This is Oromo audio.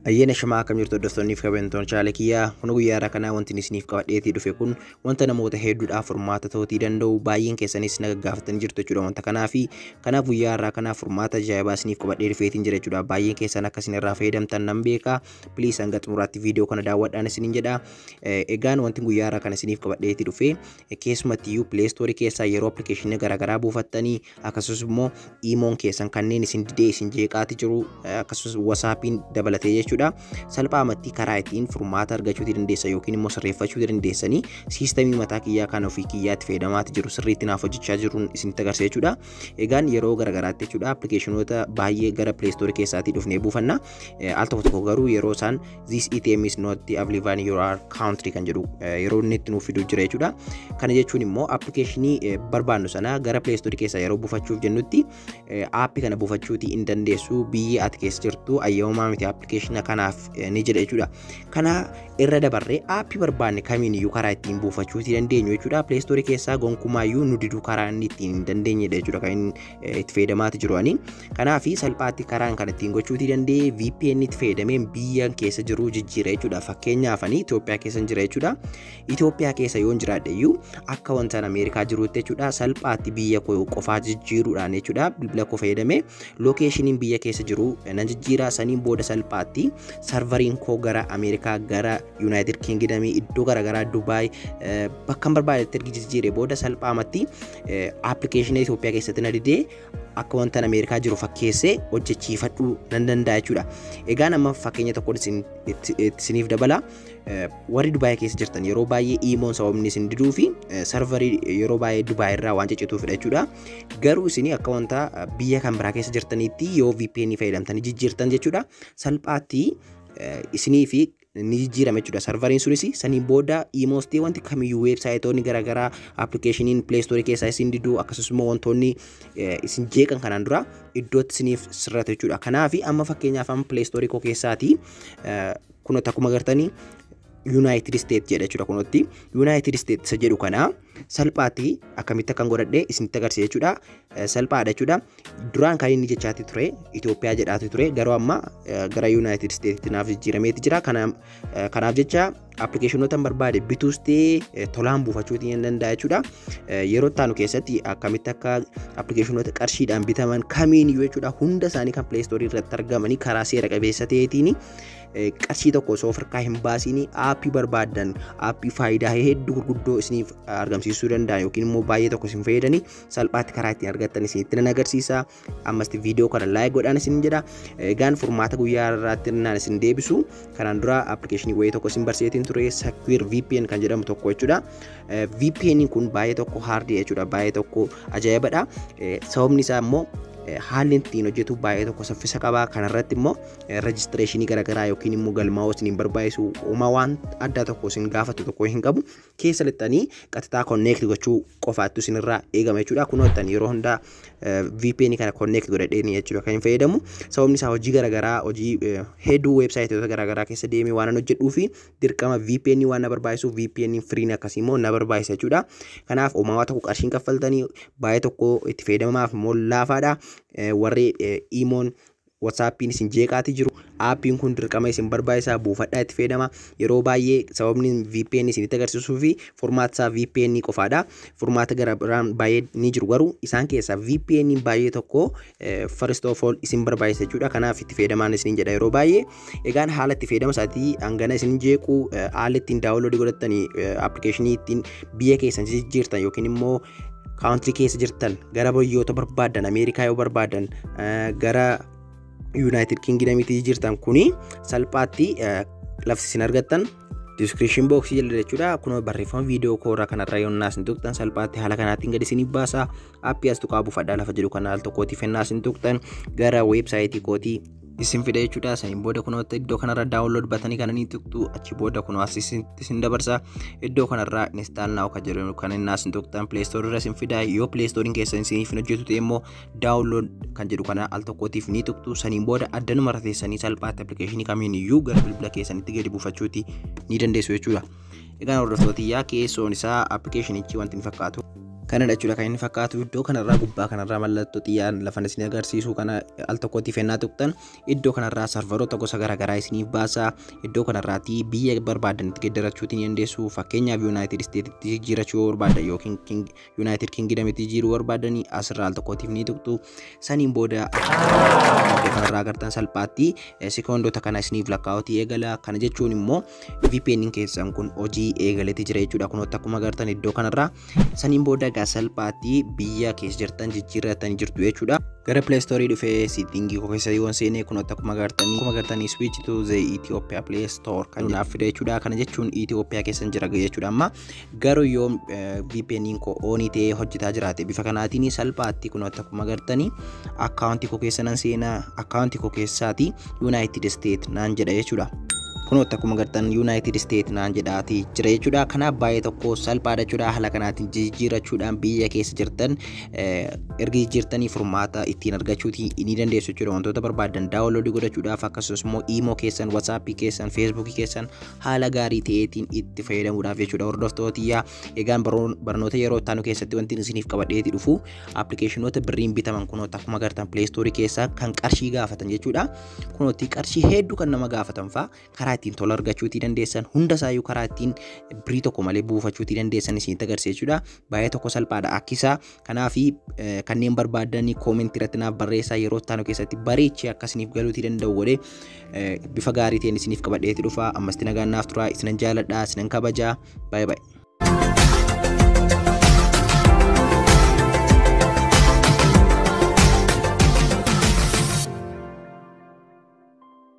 Ayyaana shamaa akkam jirtu hordoftoonniif kabajamtoon chaala kiyyaa kun guyyaa irraa kanaa wanti isiniif qabadheetii dhufe kun wanta namoota hedduudhaaf furmaata ta'uutii danda'u baay'een keessanis na gaggaafatanii jirtu jechuudha wanta kanaa fi kanaaf guyyaa irraa kanaa furmaata ajaa'ibaa isiniif qabadhee dhufeetiin jira jechuudha baay'een keessan akka isin irraa fayyadamtan nan beeka piliis hanga xumuraatti viidiyoo kana daawwadhaan isiniin jedha egaan wanti guyyaa irraa kana isiniif qabadheetii dhufe keessumatti iyyuu pileestoorii keessaa yeroo appilikeeshinii garaagaraa buufattanii akkasumas immoo iimoon keessan kanneen isin didee isin jeeqaati jiru akkasumas wasaappiin dabalatee jechuudha. Salphaamatti karaa ittiin furmaata argachuuti dandeessa yookiin immoo sirreeffachuuti dandeessanii siistamii mataa kiyyaa kan ofii kiyyaatti fayyadamaati jiru sirriitti naaf hojjechaa jiruun isinitti agarsiisa jechuudha. Egaan yeroo garaagaraatti jechuudha appilikeeshinoota baay'ee gara pileestoorii keessaatii dhufnee buufanna. Al tokko tokko garuu yeroo isaan this ATM is not available in your country kan jedhu yeroo inni itti nuuf fiduu jira jechuudha. Kana jechuun immoo appilikeeshinii barbaannu sana gara pileestoorii keessaa yeroo buufachuuf jennutti aappii kana buufachuuti hin dandeessu biyyi ati keessa jirtu ayyamamaa miti appilikeeshina kanaaf ni jedha jechuudha. Kana irra dabarree aappii barbaanne kamiin iyyuu karaa ittiin buufachuuti dandeenyu jechuudha. Pileestoorii keessaa gonkumaayyuu nu diduu karaa inni ittiin hin dandeenyedha jechuudha kan inni itti fayyadamaati jiru ani. Kanaaf salphaatti karaan kan ittiin gochuuti danda'e VPN itti fayyadameen biyya keessa jiru jijjiira jechuudha. Fakkeenyaaf ani Itoophiyaa keessa jira jechuudha. Itoophiyaa keessa yoo jiraadhe iyyuu akka wantaan Ameerikaa jirutti jechuudha salphaatti biyya koo qofaa jijjiiruudhaan jechuudha bilbila koo fayyadamee lookeeshiniin biyya keessa jiru nan jijjiira saniin booda salphaatti sarvariin koo gara Ameerikaa gara Yuunaayitid Kingidamii iddoo garaagaraa Dubaay bakka barbaadetti ergi jijjiire booda salphaamatti appilikeeshina Itoophiyaa keessatti na didee akka wantan Ameerikaa jiru fakkeessee hojjechiifadhuu nan danda'a jechuudha. Egaan amma fakkeenya tokko isiniif dabala. Warri Dubaay keessa jirtan yeroo baay'ee iimoon sababni isin diduu fi sarvarii yeroo baay'ee Dubaay irraa waan ciccituufidha jechuudha. Garuu isin akka wanta biyya kan biraa keessa jirtanitti yoo VPN fayyadamtanii jijjiirtan jechuudha. Salphaatti isinii fi ni jijjiirama jechuudha. Sarvariin sunis saniin booda iimoostee wanti kamiyyuu weebsaayitoonni garaagaraa appilikeeshiniin pileestoorii keessaa isin diduu akkasumas immoo wantoonni isin jeeqan kanaan dura iddootti isiniif sirrata jechuudha. Kanaaf amma fakkeenyaaf amma pileestoorii koo keessaati kunuutti akkuma agartanii Yuunaayitid Isteet jedha jechuudha kunuutti. Yuunaayitid Isteet isa jedhu kana salphaatti akkamitti akkan godhadhee isinitti agarsiisa jechuudha. Salphaadha jechuudha. Duraan kan inni jechaati ture Itoophiyaa jedhaati ture garuu amma gara Yuunaayitid Isteetitti naaf jijjiirameeti jira. Kanaaf jecha appilikeeshinoota barbaade bituus ta'ee tolaan buufachuutii ni danda'a jechuudha. Yeroo ittaanu keessatti akkamitti akka appilikeeshinoota qarshiidhaan bitaman kamiin iyyuu jechuudha hunda isaanii kan pileestoorii irratti argamanii karaa seera qabeessa ta'eetiin qarshii tokko osoo of harkaa hin baasiin aappii barbaadan aappii faayidaa hedduu gurguddoo isiniif argamsiisuu danda'a yookiin immoo baay'ee tokko isin fayyadanii salphaatti karaa ittiin argattan isinitti nan agarsiisa. Ammasti viidiyoo kana laayik godhaan isin jedha. Egaan furmaata guyyaa irraatti naan isin deebisu kanaan dura appilikeeshinii wayii tokko isin barsiiseetiin ture Secure VPN kan jedhamu tokko jechuudha. VPN kun baay'ee tokko haardii jechuudha baay'ee tokko ajaa'ibadha. Sababni isaa immoo haalli ittiin hojjetu baay'ee tokko saffisa qabaa kanarratti immoo rejistireeshinii garaagaraa yookiin immoo galmaa'uu isiniin barbaachisu uumaa waan addaa tokko isin gaafatu tokko hin qabu keessa lixxanii qaxxaa konneekti gochuu qofaattu isinirraa eegama jechuudha kun hojjetan yeroo hundaa VPN kana konneekti godhadheeni jechuudha kan hin fayyadamu sababni isaa hojii garaagaraa hojii hedduu weebsaayitoota garaagaraa keessa deemee waan hojjedhuu fi dirqama VPN waan na barbaachisu VPN firiin akkasii immoo na barbaachisa jechuudha kanaaf uumaa tokko qarshiin kaffaltanii baay'ee tokko itti fayyadamaaf immoo laafaadha. warri iimoon wasaappiin isin jeeqaati jiru aappiin kun dirqama isin barbaachisaa buufadhaa itti fayyadama yeroo baay'ee sababni VPN isinitti agarsiisuu fi furmaata isaa VPN qofaadha furmaata gara biraan baay'ee ni jiru garuu isaan keessaa VPN baay'ee tokko first of all isin barbaachisa jechuudha kanaaf itti fayyadamaan isin jedha yeroo baay'ee egaan haala itti fayyadama isaatii hangana isin jeequ haala ittiin daawunloodii godhattanii appilikeeshinii ittiin biyya keessan jijjiirtan yookiin immoo kaawuntirii keessa jirtan gara biyyoota barbaadan ameerikaa yoo barbaadan gara yuunaayitid kingidamiitti jirtan kuni salphaatti lafti isin argattan diskiripshin booksii jala jechuudha kun barreeffama viidiyoo koorraa kanarra yoo naas hin tuqxan salphaatti haala kanaatiin gadi isin baasa aappii as tuqaa buufadhaa lafa jedhu kana al tokkootiif naas hin tuqxan gara weebsaayitii kootii isin fida jechuudha saniin booda kunoota iddoo kanarra daawunlood batanii kananii tuqxu achi booda kunoo as isin dabarsa iddoo kanarraa instaal naa'u kan jedhamu kan inni as tuqxan pileestoorii irra isin fida yoo pileestooriin keessan isiniif hin hojjetu ta'e immoo daawunlood kan jedhu kana al tokkootiif ni tuqxu saniin booda addanuma irra teessanii salphaatti appilikeeshinii kamiin iyyuu gara bilbila keessanitti gadi buufachuuti ni dandeessu jechuudha. Egaan hordoftootiyyaa keessoon isaa appilikeeshinichi wanti ni fakkaatu. kanadha jechuudha kan inni fakkaatu iddoo kanarraa gubbaa kanarraa mallattoo xiyyaan lafa isin agarsiisu kana al tokkotti fennaa tuqxan iddoo kanarraa sarvaroota gosa garaagaraa isiniif baasa iddoo kanarraatti biyya barbaadanitti geeddarachuu ni dandeessu fakkeenyaaf yuunaayitid isteetitti jijjiirachuu barbaadan yookiin yuunaayitid kingidamitti jijjiiruu barbaadanii asirraa al tokkottiif ni tuqxu saniin booda iddoo kanarraa agartan salphaatti sekoondoota kana isiniif lakkaa'utii eegala kana jechuun immoo VPN keessan kun hojii eegaletti jira jechuudha kunoota akkuma agartan iddoo kanarraa saniin booda egaa salphaatti biyya keessa jirtan jijjiirratanii jirtu jechuudha. Gara Play Store dhufee siitingii koo keessa yoon seenee kunoota akkuma agartanii akkuma agartanii switch to the Ethiopia Play Store kan naaf fide jechuudha. Kana jechuun Ethiopia keessa jira jechuudha amma garuu yoo VPN koo oonii ta'ee hojjetaa jiraate bifa kanaatiin salphaatti kunoota akkuma agartanii akkaawuntii koo keessa nan seenaa akkaawuntii koo keessaati United State naan jedha jechuudha. kunoota akkuma agartan yuunaayitid isteet naan jedhaati jira jechuudha kanaaf baay'ee tokko salphaadha jechuudha haala kanaatiin jijjiirrachuudhaan biyya keessa jirtan erga jijjiirtanii furmaata ittiin argachuuti ni dandeessu jechuudha wantoota barbaadan daawunloodii godhachuudhaaf akkasumas immoo iimoo keessan watsaappii keessan feesbuukii keessan haala gaarii ta'eetiin itti fayyadamuudhaaf jechuudha hordoftootiyyaa egaan barnoota yeroo ittaanu keessatti wanti isiniif qabadheeti dhufu appilikeeshinoota birriin bitaman kunoota akkuma agartan pileestoorii keessaa kan qarshii gaafatan jechuudha kunooti qarshii hedduu kan nama gaafatan faa karaa ittiin tola argachuutii dandeessan hunda isaayyuu karaa ittiin birii tokko malee buufachuutii dandeessan isinitti agarsiisuudha baay'ee tokko salphaadha akkisaa kanaafi kanneen barbaadan koomentii irratti naaf barreessaa yeroo ittaanu keessatti bareechee akkasiniif galuutii danda'u godhee bifa gaarii ta'een isiniif qabadheeti dhufa ammasti nagaan naaf tura isinan jaaladha isinan kabajaa baay'ee baay'ee.